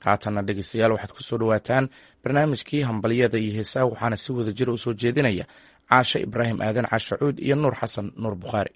haatanna dhegeystayaal waxaad ku soo dhowaataan barnaamijkii hambalyada iyo heesaha waxaana si wada jira u soo jeedinaya caashe ibraahim aadan caashacuud iyo nuur xasan nuur bukhaari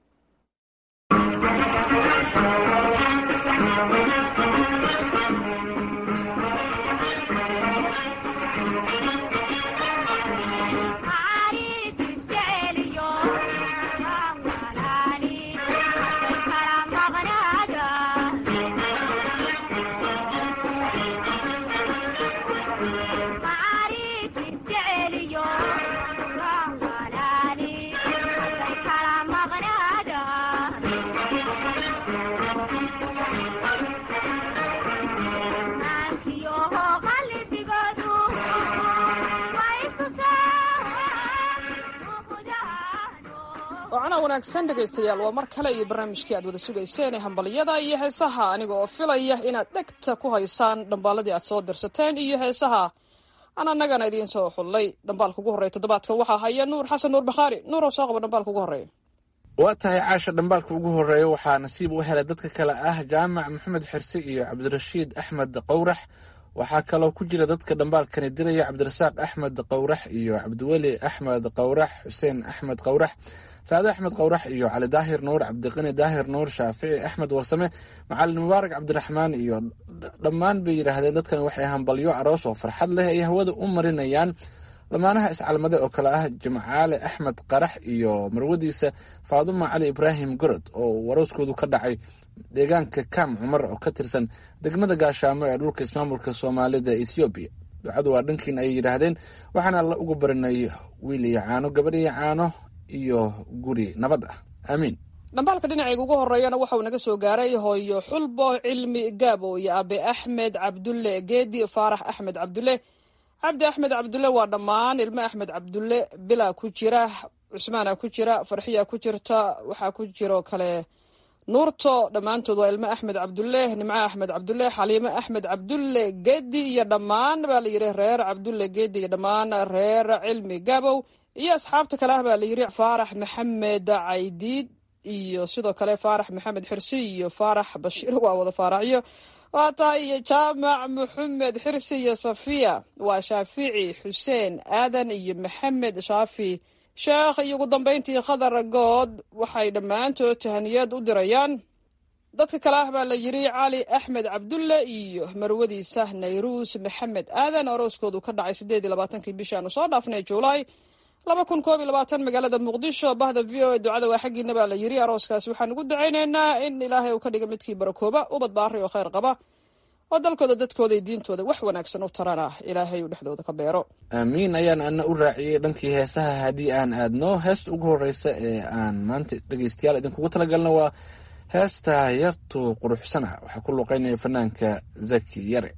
wacana wanaagsan dhegaystayaal waa mar kale iyo barnaamijkii aad wada sugayseen ee hambalyada iyo heesaha aniga oo filaya inaad dhegta ku haysaan dhambaaladii aad soo dirsateen iyo heesaha aan annagana idiin soo xullay dhambaalka ugu horreya toddobaadkan waxaa haya nuur xasan nuur bakhaari nuuroo soo qaba dhambaalka ugu horreeya waa tahay caasha dhambaalka ugu horreeya waxaa nasiib u helay dadka kale ah jaamac maxamed xirse iyo cabdirashiid axmed qowrax waxaa kaloo ku jira dadka dhambaalkani diraya cabdirasaaq axmed qowrax iyo cabdiweli axmed qowrax xuseen axmed qowrax saade axmed qowrax iyo cali daahir nuur cabdiqani daahir nuur shaafici axmed warsame macalin mubaarak cabdiraxmaan iyo dhammaan bay yidhaahdeen dadkan waxay hambalyo aroos oo farxad leh ay hawada u marinayaan dhammaanaha iscalmade oo kale ah jimcaale axmed qarax iyo marwadiisa faaduma cali ibraahim gorod oo warooskoodu ka dhacay deegaanka kam cumar oo ka tirsan degmada gaashaamo ee dhulka ismaamulka soomaalida ethoobiya ducadu waa dhankiin ayay yidhaahdeen waxaana alla uga barinay wiil iyo caano gabadh iyo caano iyo guri nabad ah aamiin dhambaalka dhinacayga ugu horreeyana waxauu naga soo gaaray hooyo xulbo cilmi gaabo iyo abe axmed cabdulle geedi faarax axmed cabdulle cabdi axmed cabdulle waa dhammaan ilmo axmed cabdulle bilaa ku jira cusmaana ku jira farxiya ku jirta waxaa ku jiro kale nuurto dhammaantood waa ilmo axmed cabdulle nimco axmed cabdulle xaliimo axmed cabdulle geedi iyo dhammaan baa la yidhi reer cabdulle geedi iyo dhammaan reer cilmi gabow iyo asxaabta kale ah baa la yidhi faarax maxamed caydiid iyo sidoo kale faarax maxamed xirsi iyo faarax bashiir waa wada faaraxyo waa tahay iyo jaamac maxamed xirsi iyo safiya waa shaafici xuseen aadan iyo maxamed shaafi sheekh iyo ugu dambayntii khadar good waxay dhammaantood tahaniyad u dirayaan dadka kale ah baa la yidhi cali axmed cabdulle iyo marwadiisa nayruus maxamed aadan arooskoodu ka dhacay siddeed iyo labaatankii bishaanu soo dhaafnay juulaay laba kun koob iyo labaatan magaalada muqdisho bahda v o e ducada waa xaggiina baa la yidhi arooskaasi waxaan ugu dacaynaynaa in ilaahay uu ka dhiga midkii barakooba ubad baari oo khayr qaba oo dalkooda dadkooda iyo diintooda wax wanaagsan u tarana ilaahay uu dhexdooda ka beero aamiin ayaan ana u raaciyey dhankii heesaha haddii aan aadno heesta ugu horreysa ee aan maanta dhegeystayaal idinkugu talagalna waa heesta yartu quruxsana waxaa ku luuqeynaya fanaanka zaki yare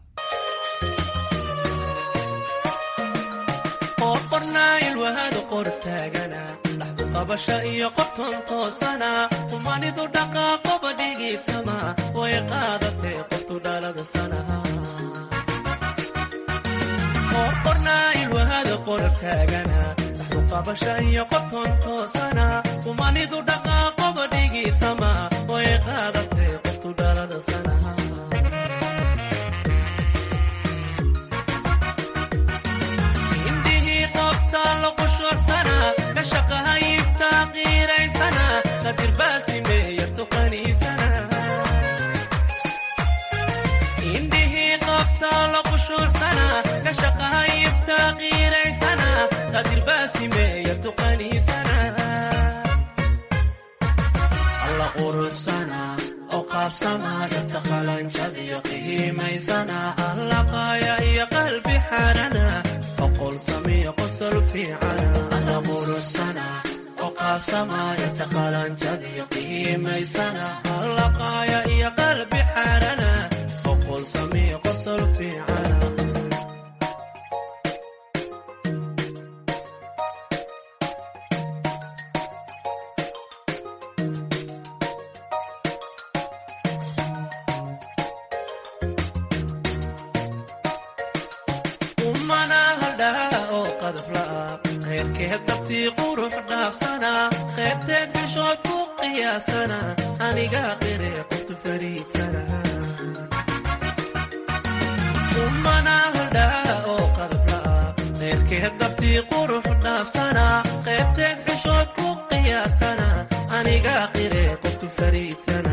qabasha iyo qobton toosana umanidu dhaqaaqoba dhigiidsama way qaadatee qoftu dhalada sanaha qorqornaa ilwahada qorab taagana dhaxdu qabasha iyo qobton toosana umanidu dhaqaaqoba dhigiidsama way qaadatee qoftu dhalada sanaha indhihii qobtaa loqushuucsana indhihii qabtaa la qushuucsana ka shaqahayibtaa qiiraysana qadirbaasimeeya tuqaniisana alla quruxsana oo qaabsama dhabta qalanjadiyo qihiimaysana alla qaaya iyo qalbi xarana oqol samiyo qosol fiicana alla quruxsana qaabsamaayata qalanjadiyo qiimaysana hallaqaaya iyo qalbi xarana oqol samiyo qosol fiicana umana haldhaa oo qadafla'a khayrkeed dabtii qurux dhaafsana qaybteed xishood ku qiyaasana aniga qire qoftu fariidsana qalbi qurux dhaafsana qaybteed xishood ku qiyaasana aniga qire qoftu fariidsana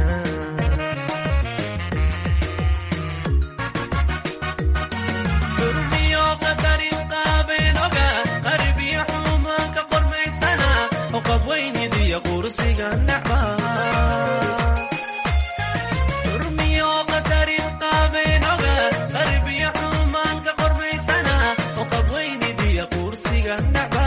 durmiyo qadarin qaabenoga qaribiyo xumaanka qormaysana oo qabweynidiyo qursiga nacba durmiyo qadarin qaabenoga qaribiyo xumaanka qormaysana oo qabweynidiyo qursiga nacba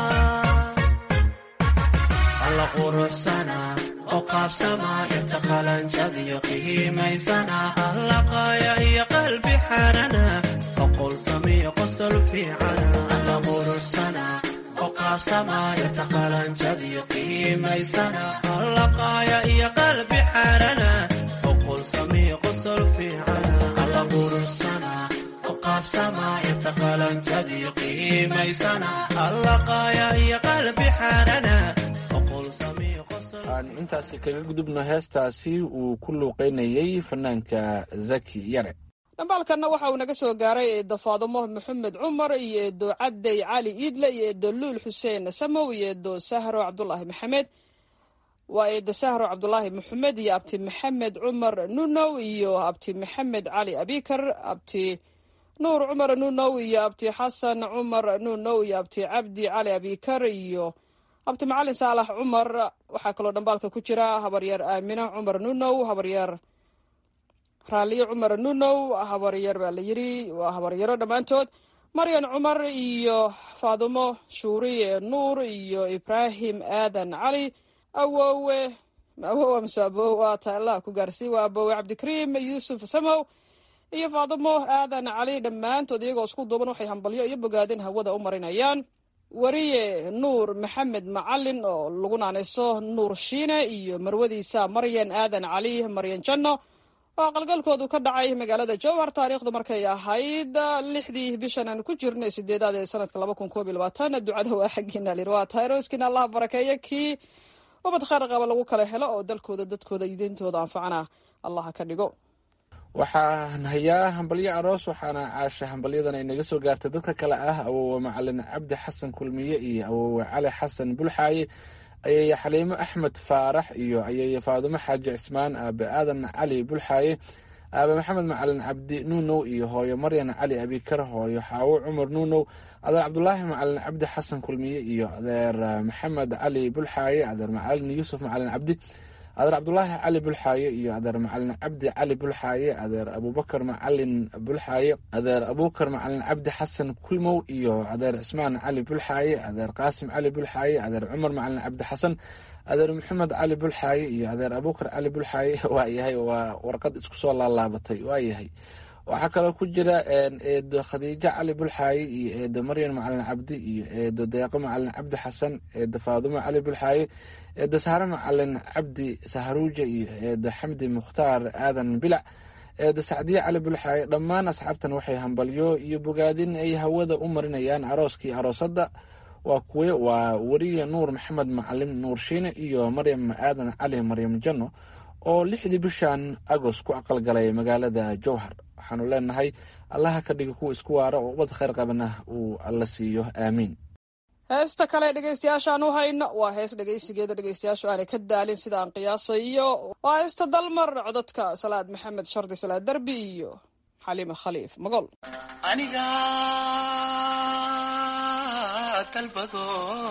alla quruxsana oo qaabsama inta qalanjadiyo qiimaysana allaqaya iyo qalbi xarana oqol samiyo qosol fiicana alla quruxsana oo qaabsama inta qalanjadiyo qiimaysana allaqaya iyo qalbi xarana oqol samiyo qosol fiicana alla quruxsana oo qaabsama inta qalanjadiyo qiimaysana allaqaya iyo qalbi xarana oqol samiyo qosol aan intaasi kaga gudubno heestaasi uu ku luuqeynayey fanaanka zaki yare dhambaalkanna waxa uu naga soo gaaray eedo faadumo maxamed cumar iyo eedo cadey cali iidle iyo eedo luul xuseen samow iyo eedo sahro cabdulaahi maxamed waa eedo sahro cabdulaahi maxamed iyo abti maxamed cumar nunow iyo abti maxamed cali abikar abti nuur cumar nunow iyo abti xasan cumar nunow iyo abti cabdi cali abikar iyo abti macalin saalax cumar waxaa kaloo dhambaalka ku jira habaryar aamina cumar nunow habaryar raaliyo cumar nunow habaryar baa la yiri waa habaryaro dhammaantood maryan cumar iyo faadumo shuuriye nuur iyo ibraahim aadan cali awowe awowe mase abow waa ta allah ku gaarsii waa abowe cabdikariim yuusuf samow iyo faadumo aadan cali dhammaantood iyagoo isku duuban waxay hambalyo iyo bogaadin hawada u marinayaan wariye nuur maxamed macalin oo lagu naanayso nuur shiine iyo marwadiisa maryan aadan cali maryan janno oo aqalgalkoodu ka dhacay magaalada jowhar taariikhdu markay ahayd lixdii bishan aan ku jirnay sideedaad ee sanadka laba kun koob iyo labaatan ducada waa xaggiina lir waa tahay rooskiina allah barakeeyo kii ubad khayr qaba lagu kala helo oo dalkooda dadkooda iyo diintooda anfacana allah ka dhigo waxaan hayaa hambalyo aroos waxaana caasha hambalyadan ay naga soo gaartay dadka kale ah awowe macalin cabdi xasan kulmiye iyo awowe cali xasan bulxaaye ayaya xaliimo axmed faarax iyo ayaya faadumo xaaji cismaan aabe aadan cali bulxaaye aabe maxamed macalin cabdi nuunow iyo hooyo maryan cali abikar hooyo xaawo cumar nuunow adeer cabdulaahi macalin cabdi xasan kulmiye iyo adeer maxamed cali bulxaaye adeer macalin yuusuf macalin cabdi adeer cabdulaahi cali bulxaaye iyo adeer macalin cabdi cali bulxaaye adeer abubakar macalin bulxaaye adeer abubakar macalin cabdi xasan kulmow iyo adeer cismaan cali bulxaaye adeer qaasim cali bulxaaye adeer cumar macalin cabdi xasan adeer maxamed cali bulxaaye iyo adeer abubakar cali bulxaaye waayahay waa warqad isku soo laalaabatay waayahay waxaa kaloo ku jira eedo khadiijo cali bulxaaye iyo eedo maryan macalin cabdi iyo eedo deeqo macalin cabdi xasan eedo faadumo cali bulxaaye eedo sahre macalin cabdi saharuuja iyo eedo xamdi mukhtaar aadan bilac eedo sacdiye cali bulxaaye dhammaan asxaabtan waxay hambalyo iyo bogaadin ay hawada u marinayaan arooskii aroosadda waa kuwe waa weriye nuur maxamed macalin nuur shiine iyo maryam aadan cali maryam janno oo lixdii bishan agost ku aqalgalay magaalada jowhar waxaanu leenahay allaha ka dhiga kuwa isku waara oo ubad khayr qabana uu alla siiyo aamiin heesta kale dhegeystayaashaan u hayno waa hees dhegeysigeeda dhegeystayaashu aanay ka daalin sida aan qiyaasayo waa heesta dalmar codadka salaad maxamed shardi salaad derbi iyo xaliime khaliif magol aniga dalbado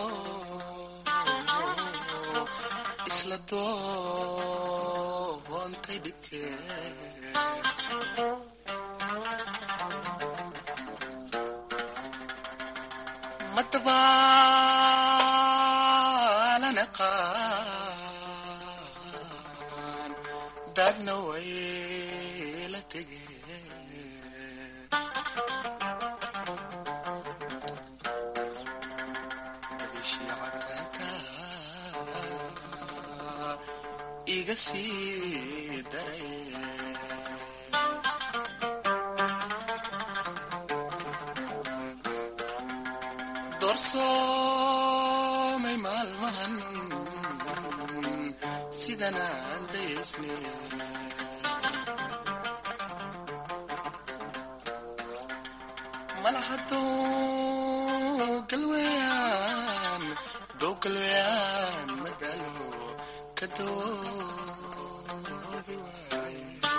isla doontay dhibkee madabaalana qaan daadna way la tegeen bishii carfata iga sii daray doorsoomay maalmahan sidan aan daysne malahaduu galweyaan dow galweyaan madalo ka doobi waay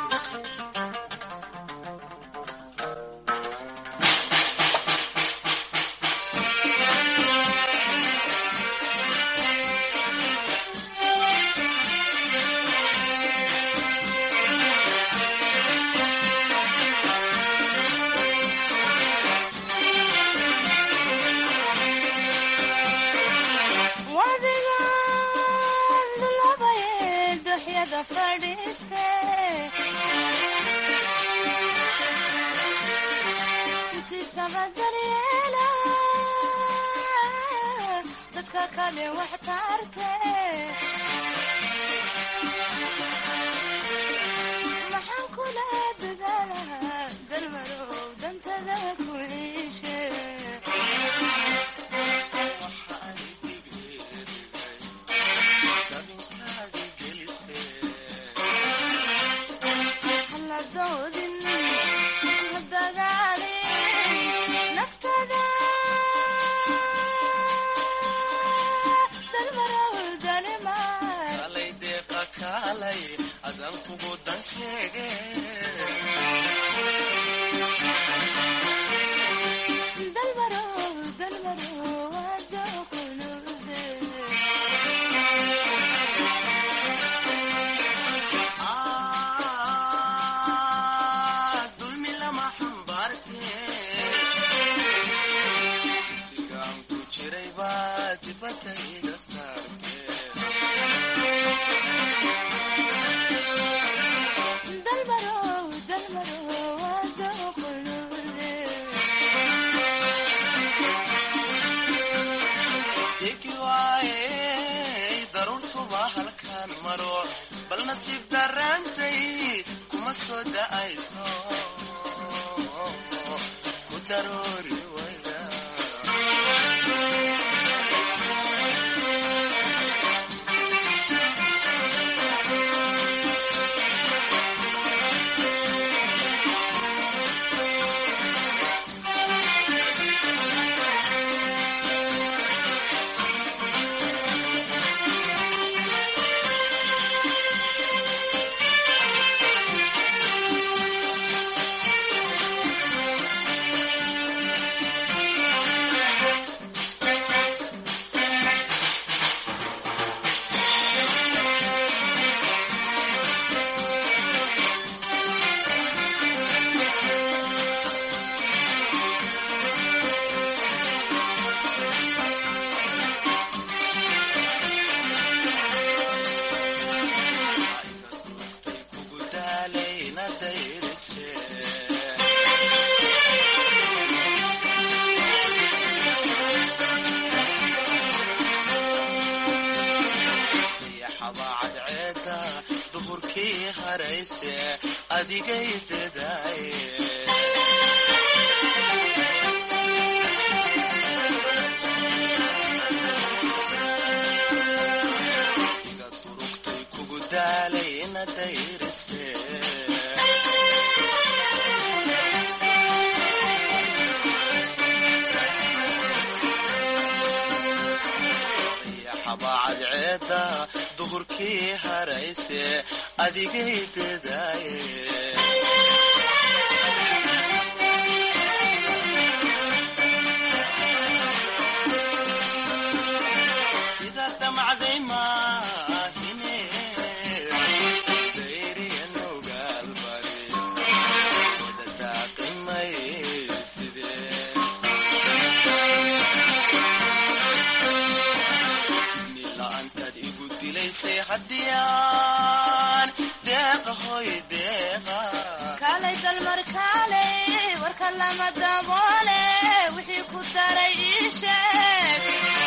wadigaan dulabaye duxyada fadhiiste intiisaba daryeela dadka kale wax taarte maxaan kula dadaalaha dalmarow dantada ku ciishe dabinkaadi gelise hala doodin la dagaalin naftada dalmarow dalimaa kalay deeqa kaalay adan kugu danseege dalmarow dalmarow wadokunude Ah, dulmi lama xambaarte sigaan ku jiray baa dibadda iga saarte dalmarow dalmarow wadokunude degi waaye daruurtuba halkaan maro bal nasiib darraantay kuma soo da'ayso ku daroori wayda kugu daalayna dayrise dayaxaba cadceeda duhurkii harayse adigay dadaaye iga durugtay kugu daalayna dayrise dayaxaba cadceeda duhurkii harayse adigay dadaaye sida damacday maahine dayriya nugaal bari wada daaqimay sidee ni la'aantaad igu dilaysay haddiyaan deeqa hoy deeqa kaalay dalmar kaalay warka lama daboole wixii ku daray ii sheeg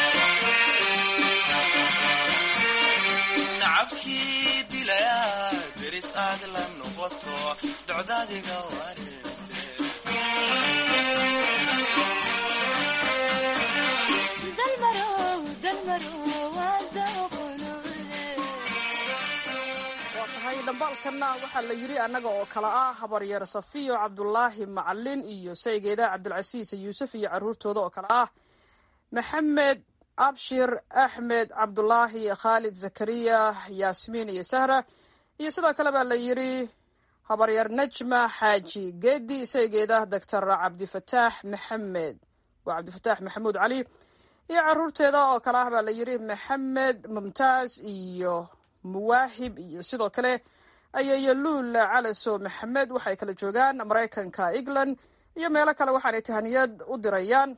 nacabkii dilaya deris aad la noqoto docdaadiga warinte dalmarow dalmarow wadokunude waa tahay dhambaalkanna waxaa la yidhi annaga oo kale ah habaryar safiyo cabdulaahi macalin iyo saygeeda cabdilcasiis yuusuf iyo caruurtooda oo kale ah maxamed abshir axmed cabdulaahi khaalid zakariya yaasmiin iyo sahra iyo sidoo kale baa la yidhi habaryar najma xaaji geedi isaygeeda doctor cabdifataax maxamed waa cabdifataax maxamuud cali iyo caruurteeda oo kale ah baa la yidhi maxamed mumtaaz iyo muwaahib iyo sidoo kale ayayo luul calaso maxamed waxay kala joogaan maraykanka england iyo meelo kale waxaanay tahaniyad u dirayaan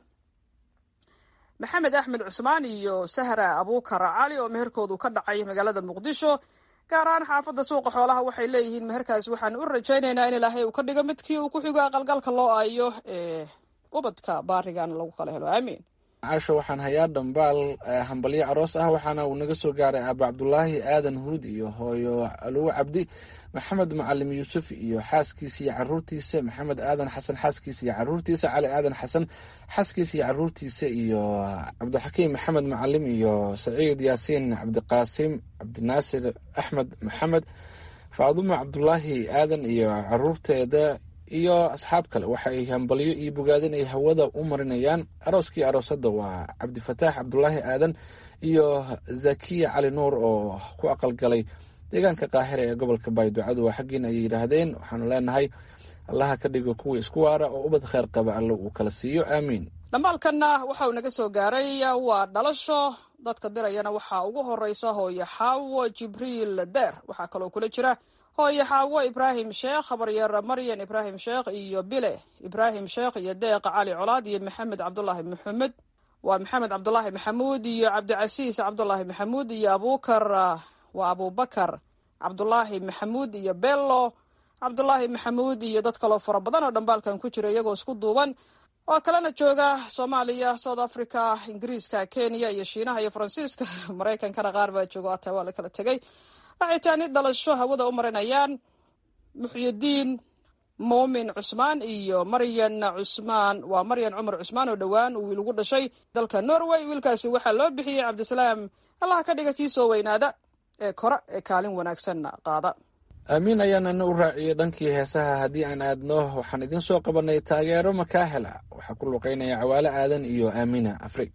maxamed axmed cusmaan iyo sahra abuukar cali oo meherkoodu ka dhacay magaalada muqdisho gaar ahaan xaafadda suuqa xoolaha waxay leeyihiin meherkaas waxaan u rajaynaynaa in ilaahay uu ka dhigo midkii uu ku xigo aqalgalka loo aayo ee ubadka baarigan lagu kala helo aamiin caasho waxaan hayaa dhambaal hambalyo aroos ah waxaana uu naga soo gaaray aaba cabdulaahi aadan huud iyo hooyo aluwo cabdi maxamed macalim yuusuf iyo xaaskiisa iyo caruurtiisa maxamed aadan xasan xaaskiisa iyo caruurtiisa cali aadan xasan xaaskiisa iyo caruurtiisa iyo cabdixakiim maxamed macalim iyo saciid yaasiin cabdiqaasim cabdinaasir axmed maxamed faadumo cabdulaahi aadan iyo caruurteeda iyo asxaab kale waxay hambalyo iyo bogaadin ay hawada u marinayaan arooskii aroosada waa cabdifataax cabdulaahi aadan iyo zakiya cali nuur oo ku aqalgalay deegaanka qaahira ee gobolka baayducadu waa xaggiin ayay yidhaahdeen waxaanu leenahay allaha ka dhigo kuwii isku waara oo ubad kheyr qaba alle uu kala siiyo aamiin dhambaalkanna waxa uu naga soo gaaray waa dhalasho dadka dirayana waxaa ugu horeysa hooyo xaawo jibriil deer waxaa kaloo kula jira hooyo xaawo ibraahim sheekh habaryar maryan ibraahim sheekh iyo bile ibraahim sheekh iyo deeq cali colaad iyo maxamed cabdulaahi maxamed waa maxamed cabdulaahi maxamuud iyo cabdicasiis cabdulaahi maxamuud iyo abuukar waa abubakar cabdulaahi maxamuud iyo bello cabdulaahi maxamuud iyo dad kaloo fara badan oo dhambaalkan ku jira iyagoo isku duuban oo kalena jooga soomaaliya south africa ingiriiska kenya iyo shiinaha iyo faransiiska maraykankana qaar baa jooga ataa waa la kala tegay waxay taani dhalasho hawada u marinayaan muxyidiin muumin cusmaan iyo maryan cusmaan waa maryan cumar cusmaan oo dhowaan uu wiil ugu dhashay dalka norway wiilkaasi waxaa loo bixiyey cabdisalaam allaha ka dhiga kii soo weynaada ee kore ee kaalin wanaagsanna qaada aamiin ayaanana u raaciyey dhankii heesaha haddii aan aadno waxaan idin soo qabanay taageero makaahela waxaa ku luqeynaya cawaale aadan iyo aamina afrig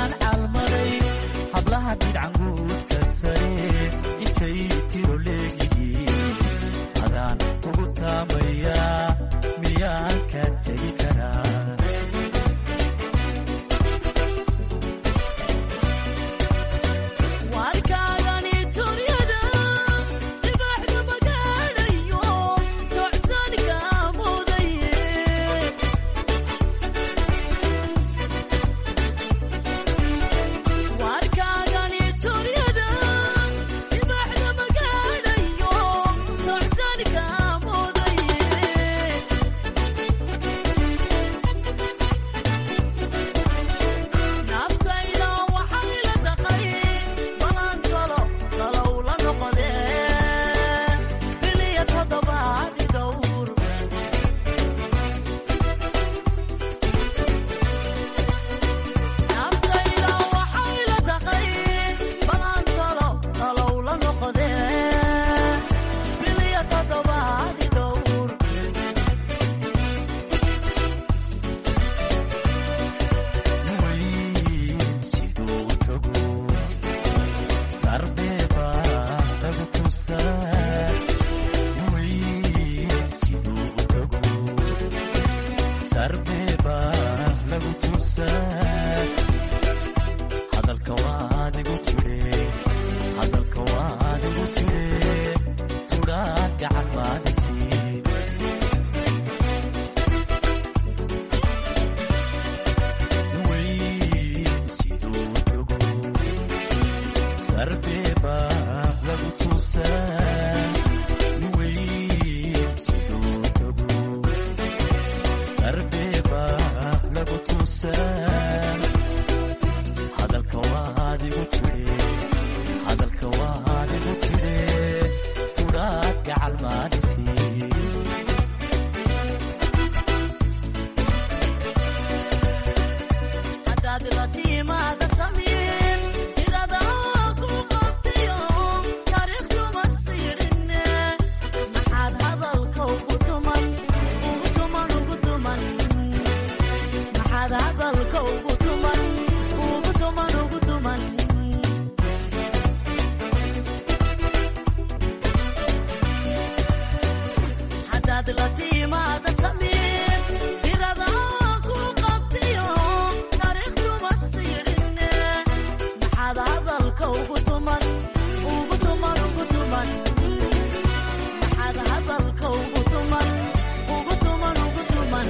hablaha bidcanguudka sare intay tiro leegi tusaa weyn siduu u tago sarbeeba lagu tusaa hadalka waadigu tidhe hadalka waadigu tidhe tudhaad gacan maadisi weyn siduu u tago sarbeeba lagu tusaa weyn siduu u tago sarbeeba lagu tusaa hadalka waadigu tidhe hadalka waadigu tidhe tudhaad gacal maadisi haddaad la tiimaada samiin tirada ku qabtiyo taariikhtuma siidhinne maxaad hadalka ugu tuman ugu tuman ugu tuman maxaad hadalka ugu tuman ugu tuman ugu tuman haddaad la tiimaada samiin tirada ku qabtiyo taariikhtuma siidhinne maxaad hadalka ugu tuman ugu tuman ugu tuman maxaad hadalka ugu tuman ugu tuman ugu tuman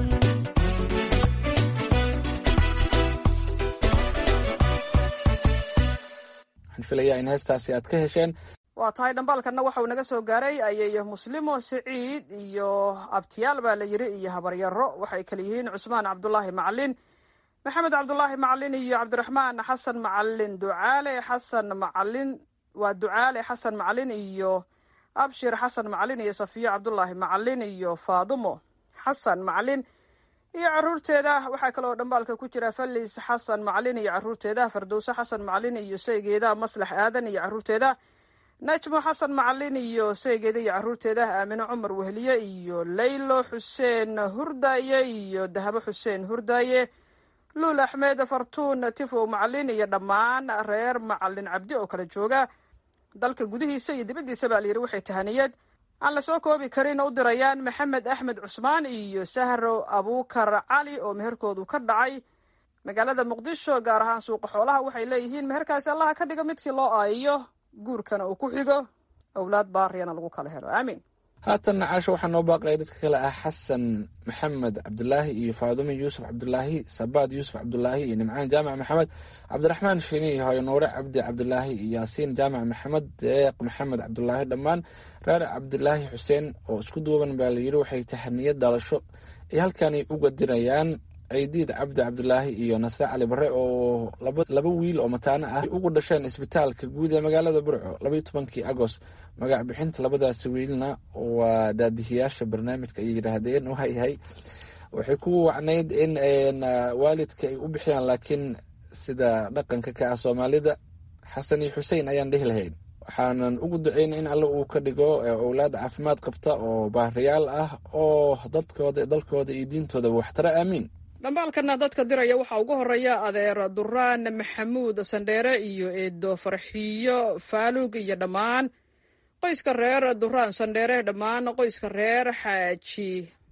waxaan filayaa in heestaasi aad ka hesheen waa tahay dhambaalkanna waxa uu naga soo gaaray ayay muslimo siciid iyo abtiyaal baa la yiri iyo habaryaro waxay kala yihiin cusmaan cabdulaahi macalin maxamed cabdulaahi macalin iyo cabdiraxmaan xasan macalin ducaale xasan macalin waa ducaale xasan macalin iyo abshir xasan macalin iyo safiyo cabdulaahi macalin iyo faadumo xasan macalin iyo caruurteeda waxaa kaloo dhambaalka ku jira falis xasan macalin iyo caruurteeda fardowse xasan macalin iyo saygeeda maslax aadan iyo caruurteeda najmo xasan macalin iyo saygeeda iyo caruurteeda aamine cumar wehliye iyo laylo xuseen hurdaaye iyo dahabo xuseen hurdaaye luul axmed fartuun tifow macalin iyo dhammaan reer macalin cabdi oo kala jooga dalka gudihiisa iyo dibaddiisa baa layidhi waxay tahaniyad aan lasoo koobi karin u dirayaan maxamed axmed cusmaan iyo sahro abuukar cali oo meherkoodu ka dhacay magaalada muqdisho gaar ahaan suuqa xoolaha waxay leeyihiin meherkaasi allaha ka dhigo midkii loo aayiyo guurkana uu ku xigo owlaad baariyana lagu kala helo aamiin haatanna caasho waxaa noo baaqaya dadka kale ah xasan maxamed cabdulaahi iyo faadumo yuusuf cabdulaahi sabaad yuusuf cabdulaahi iyo nimcaan jaamac maxamed cabdiraxmaan shini iyo hooyo nuure cabdi cabdulaahi iyo yaasiin jaamac maxamed deeq maxamed cabdulaahi dhammaan reer cabdilaahi xuseen oo isku duuban baa layidhi waxay tahaniyad dhalasho ay halkani uga dirayaan ciidiid cabdi cabdulaahi iyo nasre cali bare oo laba wiil oo mataano ah ugu dhasheen isbitaalka guud ee magaalada burco labaiyo tobankii agost magac bixinta labadaasi wiilna waa daadihiyaasha barnaamijka ay yidhaahdeen waayahay waxay ku wacnayd in waalidka ay u bixiyaan laakiin sida dhaqanka ka ah soomaalida xasan iyo xusein ayaan dhehi lahayn waxaanan ugu duceynay in alle uu ka dhigo owlaad caafimaad qabta oo baariyaal ah oo dadkooda dalkooda iyo diintoodaba waxtara aamiin dhambaalkana dadka diraya waxaa ugu horeeya adeer duraan maxamuud sandheere iyo eedo farxiyo faaluug iyo dhammaan qoyska reer duraan sandheere dhammaan qoyska reer xaaji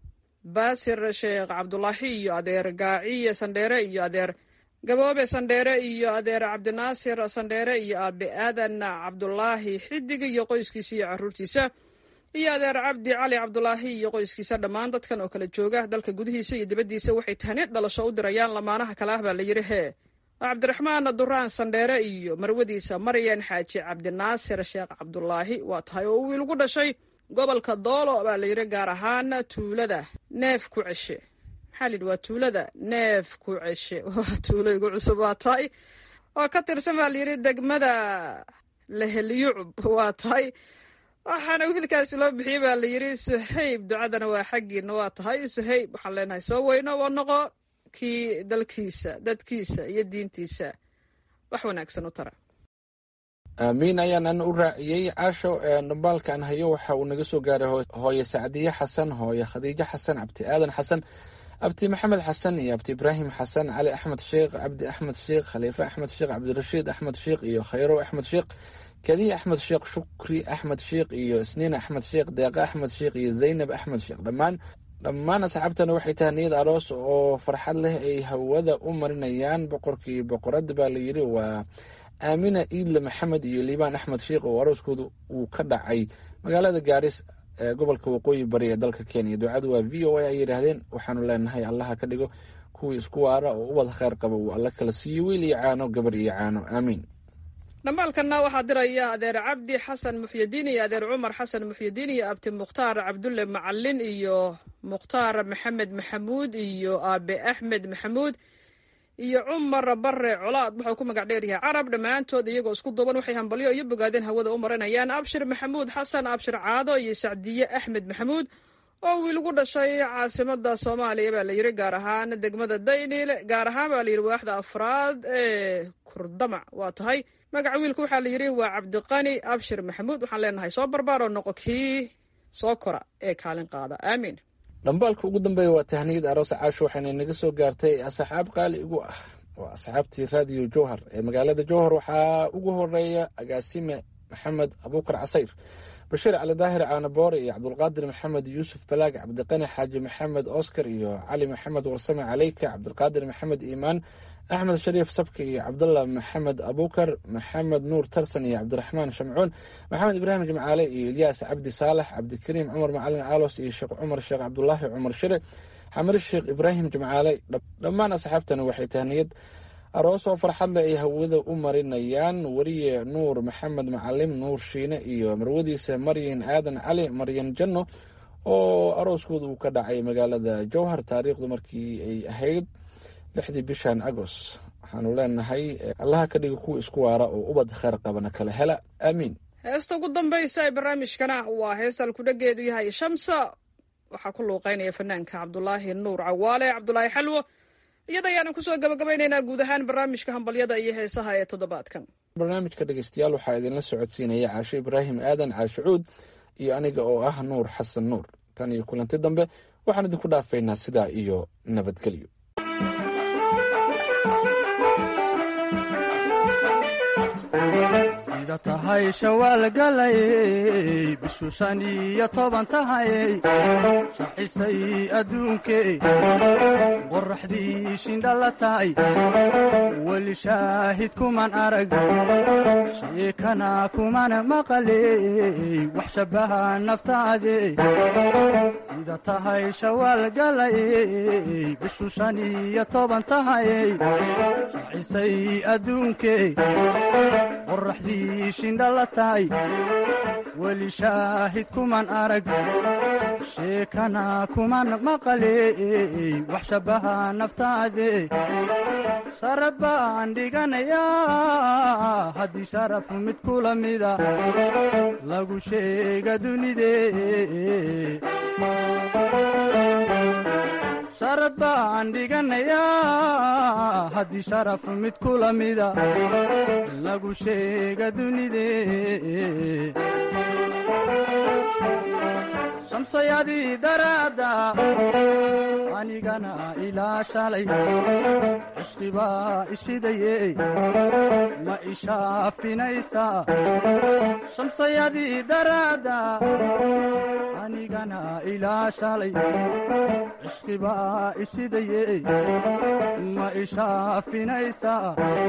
baasir sheekh cabdulaahi iyo adeer gaaciye sandheere iyo adeer gaboobe sandheere iyo adeer cabdinaasir sandheere iyo aabe aadan cabdulaahi xidig iyo qoyskiisa iyo caruurtiisa iyo adeer cabdi cali cabdulaahi iyo qoyskiisa dhammaan dadkan oo kala jooga dalka gudihiisa iyo dibaddiisa waxay tahniid dhalasho u dirayaan lamaanaha kale ah baa la yidhi hee cabdiraxmaan duraan sandheere iyo marwadiisa maryan xaaji cabdinaasir sheekh cabdulaahi waa tahay oo wiil gu dhashay gobolka doolo baa la yidhi gaar ahaan tuulada neef ku ceshe maxaa la yidhi waa tuulada neef ku ceshe waa tuulo igu cusub waa tahay oo ka tirsan baa la yidhi degmada lehelyucub waa tahay waxaana wiilkaasi loo bixiyey baa la yidhi suhayb ducadana waa xaggiina waa tahay suhayb waxaan leenahay soo weyno waa noqo kii dalkiisa dadkiisa iyo diintiisa wax wanaagsan u tara aamiin ayaan ana u raaciyey caasho dhambaalkan hayo waxa uu naga soo gaaray hooye sacdiye xasan hooye khadiijo xasan cabdi aadan xasan abdi maxamed xasan iyo abdi ibraahim xasan cali axmed sheekh cabdi axmed sheekh khaliife axmed sheekh cabdirashiid axmed sheekh iyo khayrow axmed sheekh kadiya axmed sheekh shukri axmed sheekh iyo isniin axmed sheekh deeqa axmed sheekh iyo zaynab axmed sheekh dhammaan dhammaan asxaabtana waxay tahay niyad aroos oo farxad leh ay hawada u marinayaan boqorkii boqorada baa layidhi waa aamina iidle maxamed iyo liibaan axmed sheekh oo arooskooda uu ka dhacay magaalada gaaris ee gobolka waqooyi bari ee dalka kenya ducadu waa v o a ay yidhaahdeen waxaanu leenahay allaha ka dhigo kuwii isku waara oo ubad kheyr qaba uu alla kala siiyo wiil iyo caano gabar iyo caano aamiin dhambaalkanna waxaa diraya adeer cabdi xasan muxyidiin iyo adeer cumar xasan muxyidiin iyo abti mukhtaar cabdulle macalin iyo mukhtaar maxamed maxamuud iyo aabe axmed maxamuud iyo cumar bare colaad wuxuu ku magac dheeryahay carab dhammaantood iyagoo isku duuban waxay hambalyo iyo bogaadeen hawada u marinayaan abshir maxamuud xasan abshir caado iyo sacdiye axmed maxamuud oo wiil gu dhashay caasimada soomaaliya baa layidhi gaar ahaan degmada dayniile gaar ahaan baa layidhi waaxda afraad ee kurdamac waa tahay magaca wiilka waxaa layidhi waa cabdiqani abshir maxamuud waxaan leenahay soo barbaaroo noqo kii soo kora ee kaalin qaada aamiin dhambaalka ugu dambeeya waa tahniyad aroos caasho waxayna naga soo gaartay asxaab qaali igu ah waa asxaabtii raadiyo jowhar ee magaalada jowhar waxaa ugu horeeya agaasime maxamed abuukar casayr bashiir cali daahir caanaboore iyo cabdulqaadir maxamed yuusuf balaag cabdiqani xaaji maxamed oscar iyo cali maxamed warsame caleyka cabdulqaadir maxamed iimaan axmed shariif sabki iyo cabdullah maxamed abuukar maxamed nuur tarsan iyo cabdiraxmaan shamcuun maxamed ibraahim jimcaale iyo ilyaas cabdi saalax cabdikariim cumar macalin aalos iyo sheekh cumar sheekh cabdulaahi cumar shire xamir sheekh ibraahim jimcaale dhammaan asxaabtani waxay tahniyad aroos oo farxad leh ay hawada u marinayaan weriye nuur maxamed macalim nuur shiine iyo marwadiisa maryan aadan cali maryan janno oo arooskooda uu ka dhacay magaalada jowhar taariikhdu markii ay ahayd lixdii bishan agos waxaanu leenahay allaha ka dhiga kuwa isku waara oo ubad kheyr qabana kala hela aamiin heesta ugu dambaysa ee barnaamijkana waa heesta alkudhageedu yahay shamsa waxaa ku luuqeynaya fanaanka cabdulaahi nuur cawaale cabdulaahi xalwo iyada ayaanu kusoo gabagabaynaynaa guud ahaan barnaamijka hambalyada iyo heesaha ee toddobaadkan barnaamijka dhegeystayaal waxaa idinla socodsiinaya caasho ibraahim aadan caasho cuud iyo aniga oo ah nuur xasan nuur tan iyo kulanti dambe waxaan idinku dhaafaynaa sidaa iyo nabadgelyo sida tahay shawaal galayey bishu shan iyo toban tahayey shacisay adduunkey qoraxdii shindhala tahay weli shaahid kuman arag sheekana kuman maqaley wax shabaha naftaadey sida tahay shawaal galayey bishu shan iyo toban tahayey shacisay adduunkey qoraxdii shindhala tahay weli shaahid kuman arag sheekana kuman maqaley wax shabaha naftaade sharad baan dhiganayaa haddii sharaf mid kula mida lagu sheega dunide sharad baan dhiganayaa haddii sharaf mid kula mida lagu sheega dunide shamsayadii daraadda anigana ilaa shalay cishqibaa ishidaye ma ishaafinaysaa shamsayadii daraadda anigana ilaa shalay cishqibaa ishidaye ma ishaafinaysaa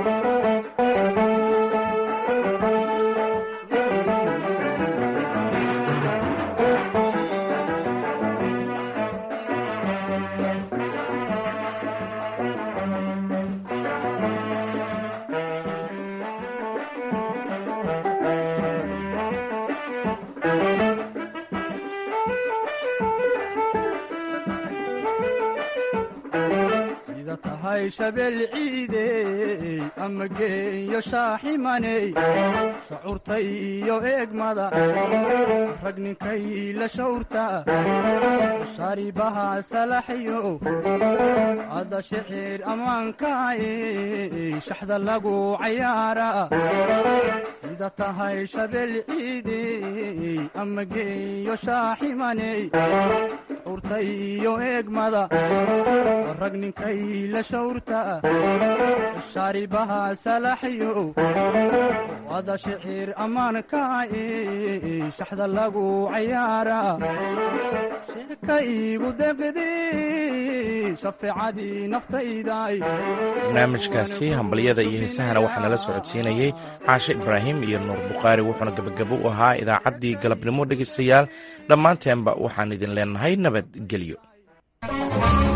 sida tahay shabeel ciidey ama geeyo shaaximaney shacuurta iyo eegmada rag ninkay la shawrta sharibaha salaxyo ada shicir ammaankaay shaxda lagu cayaara sida tahay shabeel ciidey ama geeyo shaaximaney shacuurta iyo eegmada rag ninkay la shawrta shaaribaha salaxyo ada shicir ammaankaai shaxda lagu cayaaraa sheeka iigu deqdi shafeecadii naftayday barnaamijkaasi hambalyada iyo heesahana waxaa nala socodsiinayey caashe ibraahim iyo nuur bukhaari wuxuuna gebagabo u ahaa idaacaddii galabnimo dhegaystayaal dhammaanteenba waxaan idin leenahay nabadgelyo